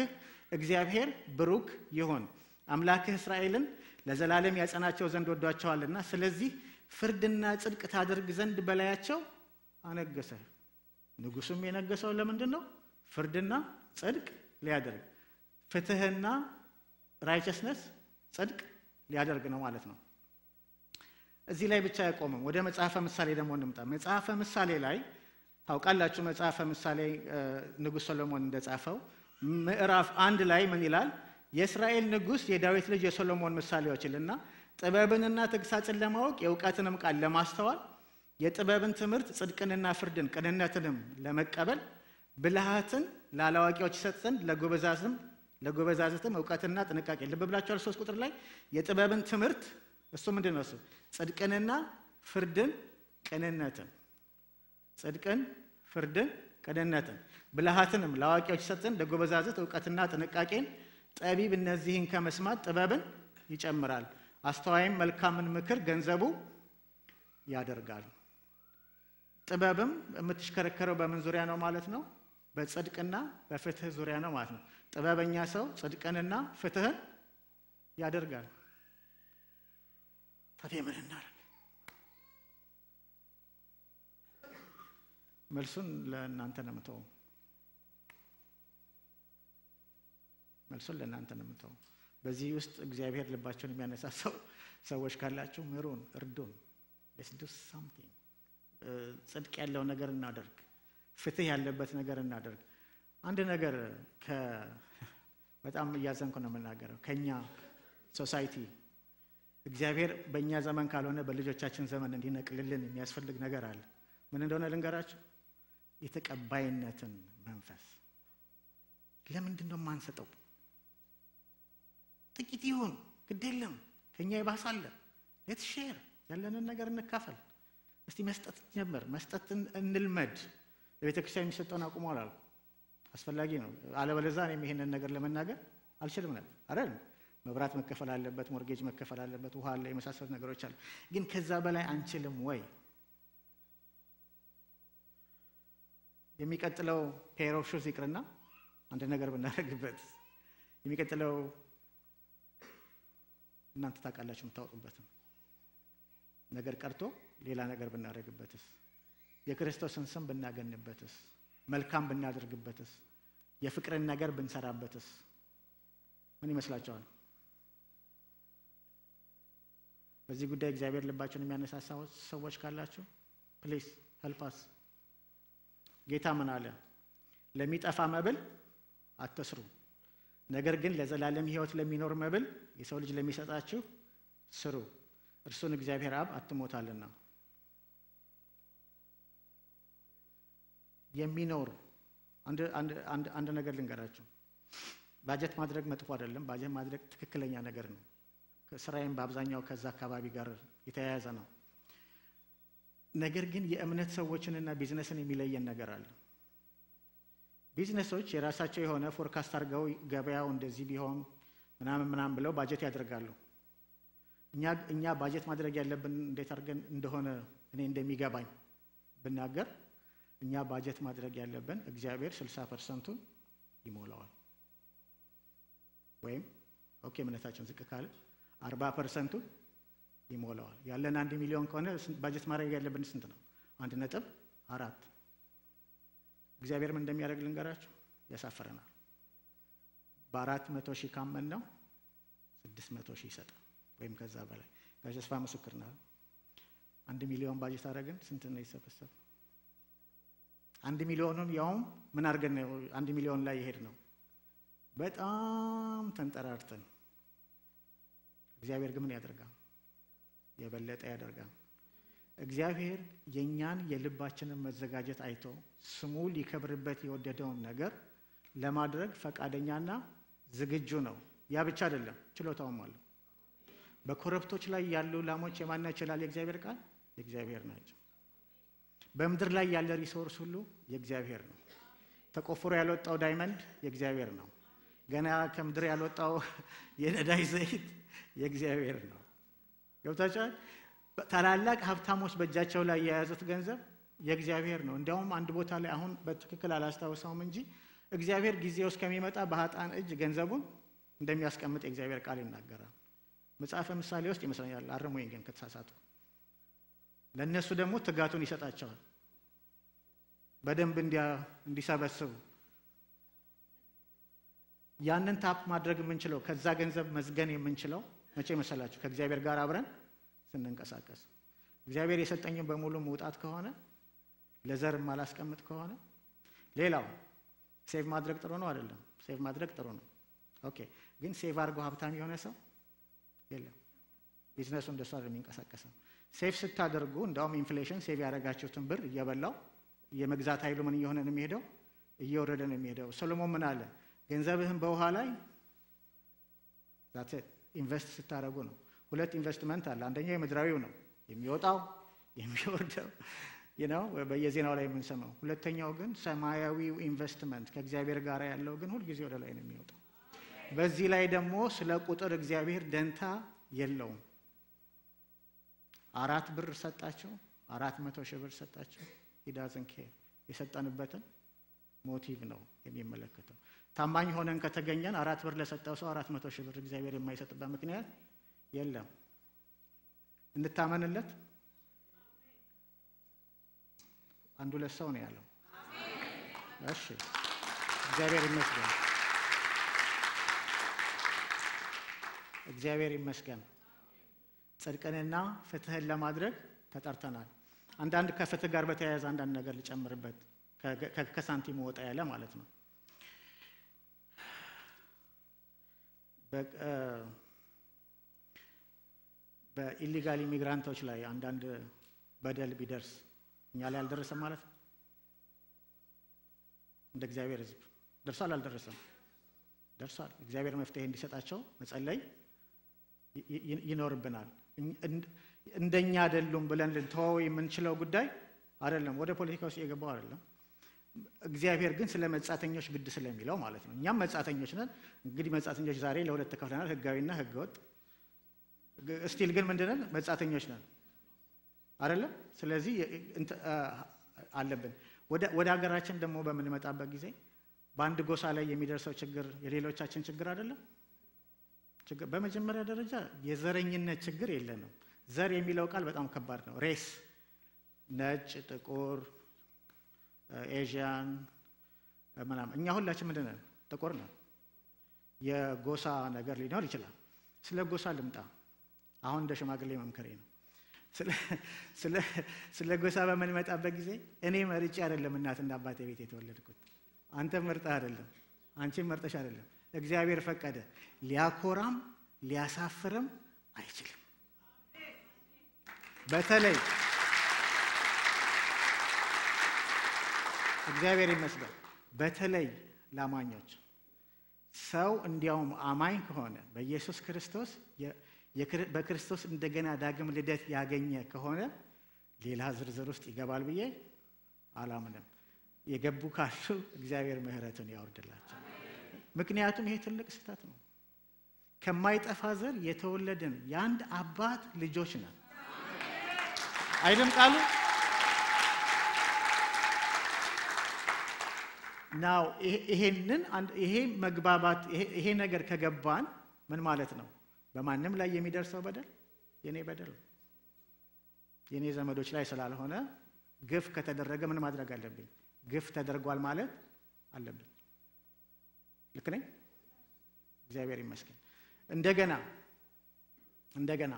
እግዚአብሔር ብሩክ ይሁን፣ አምላክህ እስራኤልን ለዘላለም ያጸናቸው ዘንድ ወዷቸዋልና፣ ስለዚህ ፍርድና ጽድቅ ታደርግ ዘንድ በላያቸው አነገሰህ። ንጉሱም የነገሰው ለምንድን ነው? ፍርድና ጽድቅ ሊያደርግ ፍትህና ራይቸስነስ ጽድቅ ሊያደርግ ነው ማለት ነው። እዚህ ላይ ብቻ አይቆምም። ወደ መጽሐፈ ምሳሌ ደግሞ እንምጣ። መጽሐፈ ምሳሌ ላይ ታውቃላችሁ፣ መጽሐፈ ምሳሌ ንጉሥ ሰሎሞን እንደጻፈው ምዕራፍ አንድ ላይ ምን ይላል? የእስራኤል ንጉሥ የዳዊት ልጅ የሶሎሞን ምሳሌዎች ይልና ጥበብንና ተግሳጽን ለማወቅ የእውቀትንም ቃል ለማስተዋል የጥበብን ትምህርት ጽድቅንና ፍርድን ቅንነትንም ለመቀበል ብልሃትን ለአላዋቂዎች ይሰጥ ዘንድ ለጎበዛዝም ለጎበዛዝትም እውቀትና ጥንቃቄ ልብ ብላችኋል። ሶስት ቁጥር ላይ የጥበብን ትምህርት እሱ ምንድን ነው? እሱ ጽድቅንና ፍርድን ቅንነትን ጽድቅን ፍርድን ቅንነትን ብልሃትንም ለአዋቂዎች ይሰጥ ዘንድ ለጎበዛዝት እውቀትና ጥንቃቄን ጠቢብ እነዚህን ከመስማት ጥበብን ይጨምራል። አስተዋይም መልካምን ምክር ገንዘቡ ያደርጋል። ጥበብም የምትሽከረከረው በምን ዙሪያ ነው ማለት ነው? በጽድቅና በፍትህ ዙሪያ ነው ማለት ነው። ጥበበኛ ሰው ጽድቅንና ፍትህን ያደርጋል። ታዲያ ምን እናደርግ? መልሱን ለእናንተ ነው የምተወው። መልሱን ለእናንተ ነው የምተወው። በዚህ ውስጥ እግዚአብሔር ልባቸውን የሚያነሳሳው ሰዎች ካላችሁ ምሩን፣ እርዱን። ሌትስ ዱ ሳምቲንግ ጽድቅ ያለው ነገር እናደርግ፣ ፍትህ ያለበት ነገር እናደርግ። አንድ ነገር በጣም እያዘንኩ ነው የምናገረው። ከኛ ሶሳይቲ እግዚአብሔር በእኛ ዘመን ካልሆነ በልጆቻችን ዘመን እንዲነቅልልን የሚያስፈልግ ነገር አለ። ምን እንደሆነ ልንገራችሁ። የተቀባይነትን መንፈስ ለምንድን ነው የማንሰጠው? ጥቂት ይሁን ግድ የለም ከእኛ ይባሳለ ሌት ሼር ያለንን ነገር እንካፈል። እስቲ መስጠት ጀምር፣ መስጠትን እንልመድ። ለቤተ ክርስቲያን የሚሰጠውን አቁሞ አላልኩ፣ አስፈላጊ ነው። አለበለዚያ እኔም ይሄንን ነገር ለመናገር አልችልም ነበር አይደል? መብራት መከፈል አለበት፣ ሞርጌጅ መከፈል አለበት፣ ውሃ አለ፣ የመሳሰሉት ነገሮች አሉ። ግን ከዛ በላይ አንችልም ወይ? የሚቀጥለው ፔር ኦፍ ሹዝ ይቅርና አንድ ነገር ብናደርግበት የሚቀጥለው እናንተ ታውቃላችሁ የምታወጡበትም ነገር ቀርቶ ሌላ ነገር ብናደርግበትስ? የክርስቶስን ስም ብናገንበትስ? መልካም ብናደርግበትስ? የፍቅርን ነገር ብንሰራበትስ? ምን ይመስላችኋል? በዚህ ጉዳይ እግዚአብሔር ልባቸውን የሚያነሳሳ ሰዎች ካላችሁ ፕሊስ ሄልፓስ። ጌታ ምን አለ? ለሚጠፋ መብል አትስሩ፣ ነገር ግን ለዘላለም ሕይወት ለሚኖር መብል የሰው ልጅ ለሚሰጣችሁ ስሩ እርሱን እግዚአብሔር አብ አትሞታልና። የሚኖር አንድ ነገር ልንገራችሁ። ባጀት ማድረግ መጥፎ አይደለም። ባጀት ማድረግ ትክክለኛ ነገር ነው። ስራዬም በአብዛኛው ከዛ አካባቢ ጋር የተያያዘ ነው። ነገር ግን የእምነት ሰዎችንና ቢዝነስን የሚለየን ነገር አለ። ቢዝነሶች የራሳቸው የሆነ ፎርካስት አድርገው ገበያው እንደዚህ ቢሆን ምናምን ምናምን ብለው ባጀት ያደርጋሉ። እኛ ባጀት ማድረግ ያለብን እንዴት አድርገን እንደሆነ እኔ እንደሚገባኝ ብናገር እኛ ባጀት ማድረግ ያለብን እግዚአብሔር ስልሳ ፐርሰንቱን ይሞላዋል። ወይም ኦኬ እምነታችን ዝቅ ካለ አርባ ፐርሰንቱን ይሞላዋል። ያለን አንድ ሚሊዮን ከሆነ ባጀት ማድረግ ያለብን ስንት ነው? አንድ ነጥብ አራት እግዚአብሔር ምን እንደሚያደርግ ልንገራችሁ፣ ያሳፍረናል። በአራት መቶ ሺህ ካመን ነው ስድስት መቶ ሺህ ይሰጣል ወይም ከዛ በላይ ጋሽ ተስፋ ምስክር ነው። አንድ ሚሊዮን ባጀት አደረግን። ስንት ነው ይሰበሰብ? አንድ ሚሊዮኑን ያውም ምን አድርገን ነው አንድ ሚሊዮን ላይ የሄድ ነው? በጣም ተንጠራርተን። እግዚአብሔር ግን ምን ያደርጋል? የበለጠ ያደርጋል። እግዚአብሔር የእኛን የልባችንን መዘጋጀት አይቶ ስሙ ሊከብርበት የወደደውን ነገር ለማድረግ ፈቃደኛና ዝግጁ ነው። ያ ብቻ አይደለም፣ ችሎታውም አለው። በኮረብቶች ላይ ያሉ ላሞች የማን ይችላል? የእግዚአብሔር ቃል የእግዚአብሔር ናቸው። በምድር ላይ ያለ ሪሶርስ ሁሉ የእግዚአብሔር ነው። ተቆፍሮ ያልወጣው ዳይመንድ የእግዚአብሔር ነው። ገና ከምድር ያልወጣው የነዳጅ ዘይት የእግዚአብሔር ነው። ገብታችኋል? ታላላቅ ሀብታሞች በእጃቸው ላይ የያዙት ገንዘብ የእግዚአብሔር ነው። እንዲያውም አንድ ቦታ ላይ አሁን በትክክል አላስታውሰውም እንጂ እግዚአብሔር ጊዜው እስከሚመጣ በሀጣን እጅ ገንዘቡን እንደሚያስቀምጥ የእግዚአብሔር ቃል ይናገራል። መጽሐፈ ምሳሌ ውስጥ ይመስለኛል። አርሙኝ ግን ከተሳሳቱ። ለእነሱ ደግሞ ትጋቱን ይሰጣቸዋል በደንብ እንዲሰበስቡ ያንን ታፕ ማድረግ የምንችለው ከዛ ገንዘብ መዝገን የምንችለው መቼ መሰላችሁ? ከእግዚአብሔር ጋር አብረን ስንንቀሳቀስ። እግዚአብሔር የሰጠኝን በሙሉ መውጣት ከሆነ ለዘር ማላስቀምጥ ከሆነ ሌላው ሴቭ ማድረግ ጥሩ ነው አይደለም? ሴቭ ማድረግ ጥሩ ነው። ኦኬ። ግን ሴቭ አድርጎ ሀብታም የሆነ ሰው የለም። ቢዝነሱ እንደሱ አይደለም የሚንቀሳቀሰው። ሴቭ ስታደርጉ እንዳውም ኢንፍሌሽን ሴቭ ያደረጋችሁትን ብር እየበላው የመግዛት ኃይሉ ምን እየሆነ ነው የሚሄደው? እየወረደ ነው የሚሄደው። ሰሎሞን ምን አለ? ገንዘብህን በውሃ ላይ ኢንቨስት ስታደርጉ ነው። ሁለት ኢንቨስትመንት አለ። አንደኛው የምድራዊው ነው የሚወጣው የሚወርደው ነው በየዜናው ላይ የምንሰማው። ሁለተኛው ግን ሰማያዊው ኢንቨስትመንት ከእግዚአብሔር ጋር ያለው ግን ሁልጊዜ ወደ ላይ ነው የሚወጣው። በዚህ ላይ ደግሞ ስለ ቁጥር እግዚአብሔር ደንታ የለውም። አራት ብር ሰጣቸው፣ አራት መቶ ሺህ ብር ሰጣቸው። ሂዳዝን ኬር የሰጠንበትን ሞቲቭ ነው የሚመለከተው። ታማኝ ሆነን ከተገኘን አራት ብር ለሰጠው ሰው አራት መቶ ሺህ ብር እግዚአብሔር የማይሰጥበት ምክንያት የለም። እንታመንለት። አንድ ሁለት ሰው ነው ያለው። እሺ፣ እግዚአብሔር ይመስገን፣ እግዚአብሔር ይመስገን። ጽድቅንና ፍትህን ለማድረግ ተጠርተናል። አንዳንድ ከፍትህ ጋር በተያያዘ አንዳንድ ነገር ልጨምርበት፣ ከሳንቲሙ ወጣ ያለ ማለት ነው። በኢሊጋል ኢሚግራንቶች ላይ አንዳንድ በደል ቢደርስ እኛ ላይ አልደረሰም ማለት ነው። እንደ እግዚአብሔር ሕዝብ ደርሷል አልደረሰም? ደርሷል። እግዚአብሔር መፍትሄ እንዲሰጣቸው መጸለይ ይኖርብናል። እንደኛ አይደሉም ብለን ልንተወው የምንችለው ጉዳይ አይደለም። ወደ ፖለቲካ ውስጥ የገባው አይደለም። እግዚአብሔር ግን ስለ መጻተኞች ግድ ስለሚለው ማለት ነው። እኛም መጻተኞች ነን። እንግዲህ መጻተኞች ዛሬ ለሁለት ተከፍለናል፣ ህጋዊና ህገወጥ። እስቲል ግን ምንድነን? መጻተኞች ነን አይደለም። ስለዚህ አለብን። ወደ ሀገራችን ደግሞ በምንመጣበት ጊዜ በአንድ ጎሳ ላይ የሚደርሰው ችግር የሌሎቻችን ችግር አይደለም። በመጀመሪያ ደረጃ የዘረኝነት ችግር የለንም። ዘር የሚለው ቃል በጣም ከባድ ነው። ሬስ ነጭ፣ ጥቁር ኤዥያን ምናምን እኛ ሁላችን ምንድን ነን? ጥቁር ነን። የጎሳ ነገር ሊኖር ይችላል። ስለ ጎሳ ልምጣ። አሁን እንደ ሽማግሌ መምከሬ ነው። ስለ ጎሳ በምንመጣበት ጊዜ እኔ መርጬ አይደለም እናትና አባቴ ቤት የተወለድኩት። አንተ መርጠህ አይደለም፣ አንቺም መርጠሽ አይደለም። እግዚአብሔር ፈቀደ። ሊያኮራም ሊያሳፍርም አይችልም። በተለይ እግዚአብሔር ይመስገን። በተለይ ላማኞች ሰው እንዲያውም አማኝ ከሆነ በኢየሱስ ክርስቶስ በክርስቶስ እንደገና ዳግም ልደት ያገኘ ከሆነ ሌላ ዝርዝር ውስጥ ይገባል ብዬ አላምንም። የገቡ ካሉ እግዚአብሔር ምሕረቱን ያወርድላቸው። ምክንያቱም ይሄ ትልቅ ስህተት ነው። ከማይጠፋ ዘር የተወለድን የአንድ አባት ልጆች ነን። አይደም ቃሉ ናው ይሄንን ይሄ መግባባት ይሄ ነገር ከገባን ምን ማለት ነው? በማንም ላይ የሚደርሰው በደል የኔ በደል ነው። የኔ ዘመዶች ላይ ስላልሆነ ግፍ ከተደረገ ምን ማድረግ አለብኝ? ግፍ ተደርጓል ማለት አለብኝ። ልክ ነኝ? እግዚአብሔር ይመስገን። እንደገና እንደገና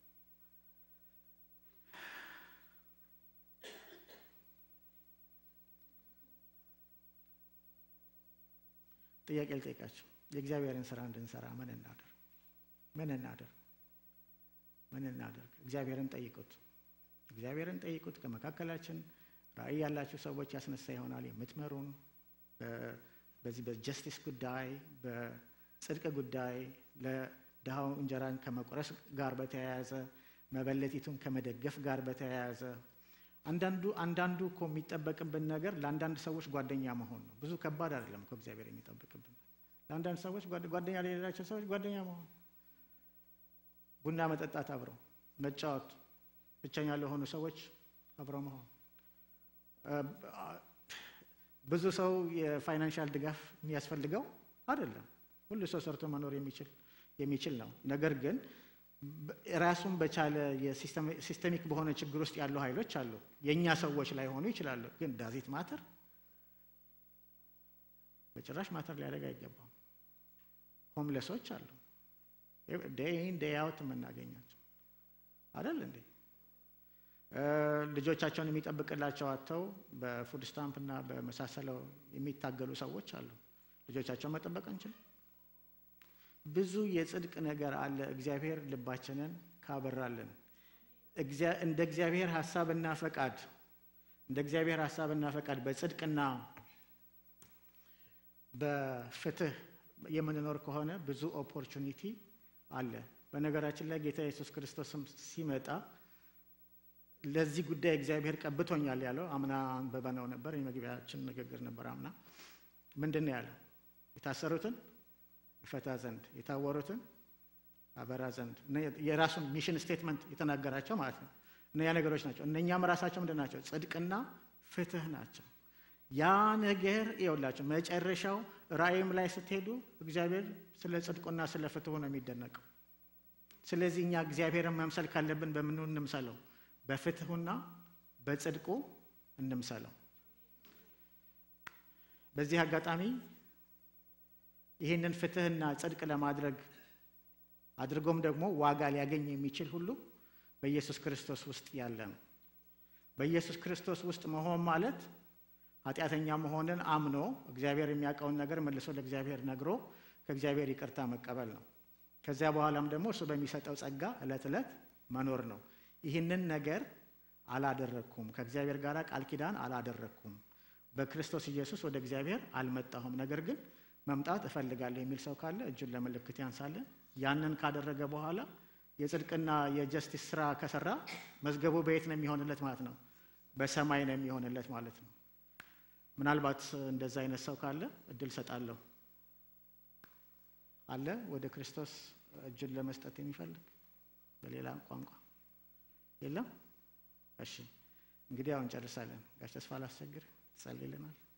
ጥያቄ ልጠይቃችሁ። የእግዚአብሔርን ስራ እንድንሰራ ምን እናደርግ? ምን እናደርግ? ምን እናደርግ? እግዚአብሔርን ጠይቁት። እግዚአብሔርን ጠይቁት። ከመካከላችን ራእይ ያላችሁ ሰዎች ያስነሳ ይሆናል የምትመሩን በዚህ በጀስቲስ ጉዳይ፣ በጽድቅ ጉዳይ፣ ለድሃው እንጀራን ከመቁረስ ጋር በተያያዘ መበለቲቱን ከመደገፍ ጋር በተያያዘ አንዳንዱ አንዳንዱ እኮ የሚጠበቅብን ነገር ለአንዳንድ ሰዎች ጓደኛ መሆን ነው። ብዙ ከባድ አይደለም እኮ እግዚአብሔር የሚጠብቅብን ለአንዳንድ ሰዎች ጓደኛ ለሌላቸው ሰዎች ጓደኛ መሆን፣ ቡና መጠጣት፣ አብረው መጫወት፣ ብቸኛ ለሆኑ ሰዎች አብረው መሆን። ብዙ ሰው የፋይናንሻል ድጋፍ የሚያስፈልገው አይደለም። ሁሉ ሰው ሰርቶ መኖር የሚችል የሚችል ነው። ነገር ግን ራሱን በቻለ የሲስተሚክ በሆነ ችግር ውስጥ ያሉ ኃይሎች አሉ። የእኛ ሰዎች ላይ ሆኑ ይችላሉ። ግን ዳዚት ማተር በጭራሽ ማተር ሊያደርግ አይገባም። ሆምለሶች አሉ ዴይ ኢን ዴይ አውት የምናገኛቸው አይደል እንዴ? ልጆቻቸውን የሚጠብቅላቸው አጥተው በፉድ ስታምፕ እና በመሳሰለው የሚታገሉ ሰዎች አሉ። ልጆቻቸውን መጠበቅ አንችልም። ብዙ የጽድቅ ነገር አለ። እግዚአብሔር ልባችንን ካበራልን እንደ እግዚአብሔር ሀሳብና ፈቃድ እንደ እግዚአብሔር ሀሳብና ፈቃድ በጽድቅና በፍትህ የምንኖር ከሆነ ብዙ ኦፖርቹኒቲ አለ። በነገራችን ላይ ጌታ ኢየሱስ ክርስቶስም ሲመጣ ለዚህ ጉዳይ እግዚአብሔር ቀብቶኛል ያለው አምና አንብበነው ነበር። የመግቢያችን ንግግር ነበር። አምና ምንድን ነው ያለው? የታሰሩትን ይፈታ ዘንድ የታወሩትን አበራ ዘንድ የራሱን ሚሽን ስቴትመንት የተናገራቸው ማለት ነው። እነኛ ነገሮች ናቸው። እነኛም ራሳቸው ምንድን ናቸው? ጽድቅና ፍትህ ናቸው። ያ ነገር ይኸውላቸው መጨረሻው ራእይም ላይ ስትሄዱ እግዚአብሔር ስለ ጽድቁና ስለ ፍትሁ ነው የሚደነቀው። ስለዚህ እኛ እግዚአብሔርን መምሰል ካለብን በምኑ እንምሰለው? በፍትሁና በጽድቁ እንምሰለው። በዚህ አጋጣሚ ይህንን ፍትህና ጽድቅ ለማድረግ አድርጎም ደግሞ ዋጋ ሊያገኝ የሚችል ሁሉ በኢየሱስ ክርስቶስ ውስጥ ያለ ነው። በኢየሱስ ክርስቶስ ውስጥ መሆን ማለት ኃጢአተኛ መሆንን አምኖ እግዚአብሔር የሚያውቀውን ነገር መልሶ ለእግዚአብሔር ነግሮ ከእግዚአብሔር ይቅርታ መቀበል ነው። ከዚያ በኋላም ደግሞ እሱ በሚሰጠው ጸጋ ዕለት ዕለት መኖር ነው። ይህንን ነገር አላደረግኩም፣ ከእግዚአብሔር ጋር ቃል ኪዳን አላደረግኩም፣ በክርስቶስ ኢየሱስ ወደ እግዚአብሔር አልመጣሁም፣ ነገር ግን መምጣት እፈልጋለሁ የሚል ሰው ካለ እጁን ለምልክት ያንሳለን። ያንን ካደረገ በኋላ የጽድቅና የጀስቲስ ስራ ከሰራ መዝገቡ በየት ነው የሚሆንለት ማለት ነው? በሰማይ ነው የሚሆንለት ማለት ነው። ምናልባት እንደዛ አይነት ሰው ካለ እድል ሰጣለሁ አለ ወደ ክርስቶስ እጁን ለመስጠት የሚፈልግ በሌላ ቋንቋ የለም። እሺ እንግዲህ አሁን ጨርሳለን። ጋሽ ተስፋ ላስቸግር ትጸልይልናል።